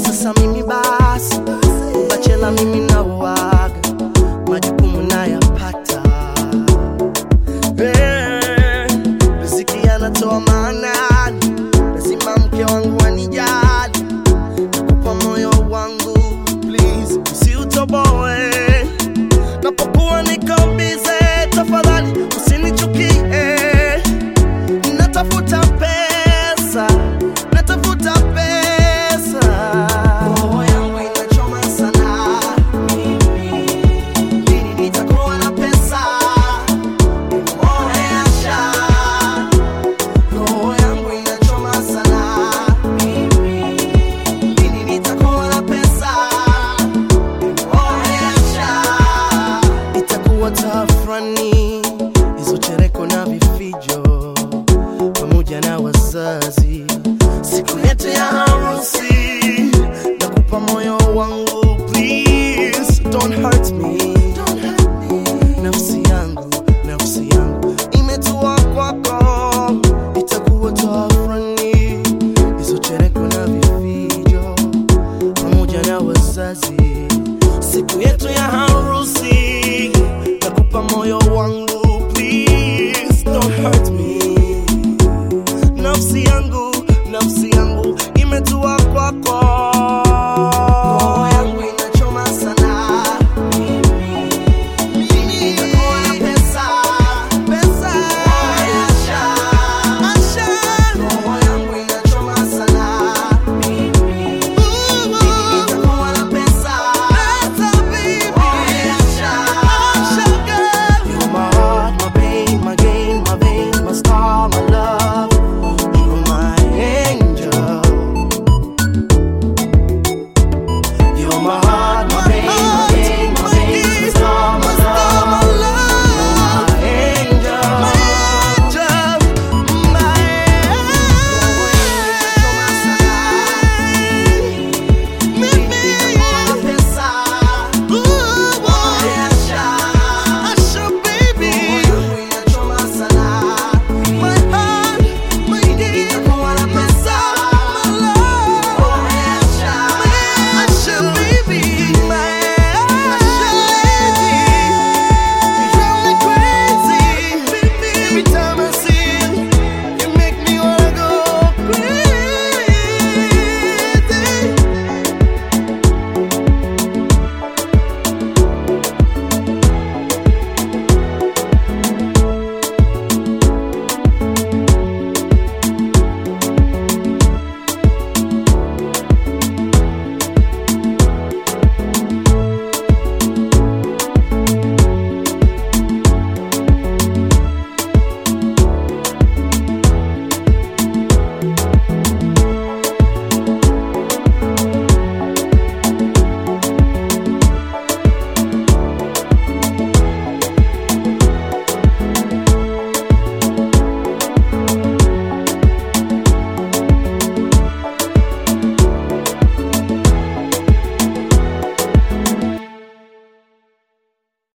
sasa mimi basi bachela mimi nauaga majukumu nayapata Eh, riziki anatoa maanani lazima mke wangu anijali nakupa moyo wangu please usiutoboe napokuwa niko bize tafadhali usinichukie natafuta pesa natafuta pesa roho yangu inachoma sana mimi lini nitakuwa na pesa oesha roho yangu inachoma sana mimi lini nitakuwa na pesa oesha itakuwa tafrani hizo chereko na vifijo pamoja na wazazi siku yetu ya harusi nakupa moyo wangu please don't hurt me nafsi yangu nafsi yangu imetua kwako itakuwa tafrani hizo chereko na vifijo pamoja na wazazi siku yetu ya harusi nakupa moyo wangu